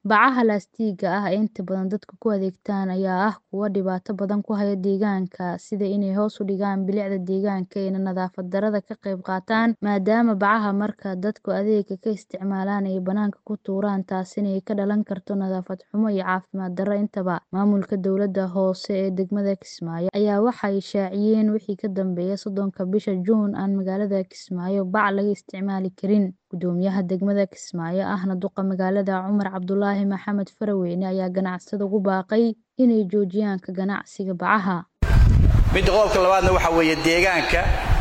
Bacaha laastiigga ah ee inta badan dadku ku adeegtaan ayaa ah kuwo dhibaato badan ku haya deegaanka, sida inay hoos u dhigaan bilicda deegaanka iyo nadaafad darrada ka qayb qaataan, maadaama bacaha marka dadku adeegga ka isticmaalaan ay bannaanka ku tuuraan taasina ay ka dhalan karto nadaafad xumo iyo caafimaad darro intaba. Maamulka dowladda hoose ee degmada Kismaayo ayaa waxay shaaciyeen wixii ka dambeeya soddonka bisha Juun aan magaalada Kismaayo bac laga isticmaali karin. Guddoomiyaha degmada Kismaayo ahna duqa magaalada Cumar Cabdulaahi Maxamed Faraweyne ayaa ganacsatada ugu baaqay inay joojiyaan ka ganacsiga bacaha. midda qodobka labaadna waxaa weeye deegaanka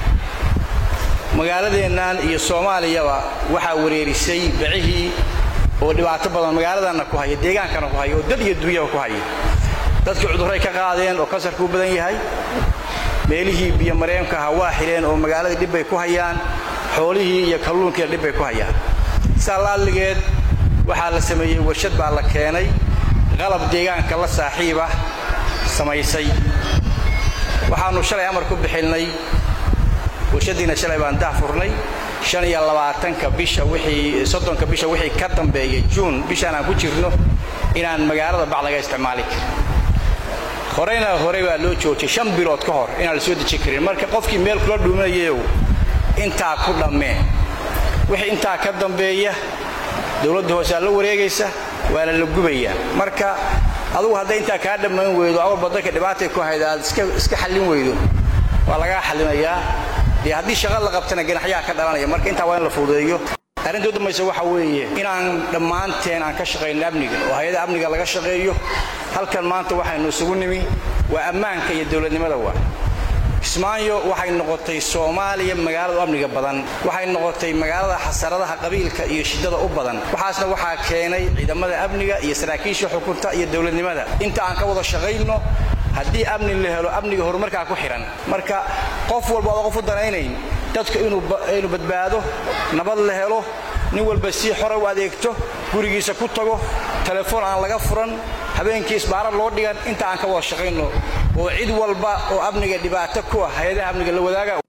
magaaladeennan iyo soomaaliyaba waxaa wareerisay bacihii oo dhibaato badan magaaladanna ku haya deegaankana ku haya oo dad iyo dunyaba ku haya dadkii cudurray ka qaadeen oo kansarku u badan yahay meelihii biyo mareenka ahaa waa xidheen oo magaaladii dhibbay ku hayaan xoolihii iyo kalluunkiina dhibbay ku hayaan saa laalligeed waxaa la sameeyey warshad baa la keenay qalab deegaanka la saaxiibah samaysay waxaannu shalay amar ku bixinnay warshaddiina shalay baan daafurnay shan iyo labaatanka bisha wixii soddonka bisha wixii ka dambeeya juun bishaan aan ku jirno inaan magaalada bac laga isticmaali karin horeyna horey baa loo joojiyey shan bilood ka hor inaan la soo dejin karin marka qofkii meel kula dhuuminayeyow intaa ku dhammee wixii intaa ka dambeeya dowladda hoosaa la wareegaysa waana la gubayaa marka adugu hadday intaa kaa dhammayn weydo awalba dadka dhibaatay ku hayda aad iska xallin weydo waa lagaa xallinayaa dee haddii shaqa la qabtana ganaxyaha ka dhalanaya marka intaa waa in la fududeeyo arrinta u dambaysa waxaa weeye inaan dhammaanteen aan ka shaqayno amniga oo hay-ada amniga laga shaqeeyo halkan maanta waxaynu isugu nimi waa ammaanka iyo dowladnimada waa kismaayo waxay noqotay soomaaliya magaalada u amniga badan waxay noqotay magaalada xasaradaha qabiilka iyo shiddada u badan waxaasna waxaa keenay ciidamada amniga iyo saraakiisha xukunta iyo dowladnimada inta aan ka wada shaqayno haddii amni la helo amniga horumarkaa ku xidhan marka qof walba oda qof u danaynayn dadku inuu badbaado nabad la helo nin walba si xore u adeegto gurigiisa ku tago telefoon aan laga furan habeenkii isbaara loo dhigan inta aan ka wada shaqayno oo cid walba oo amniga dhibaato ku ah hay-adaha amniga la wadaaga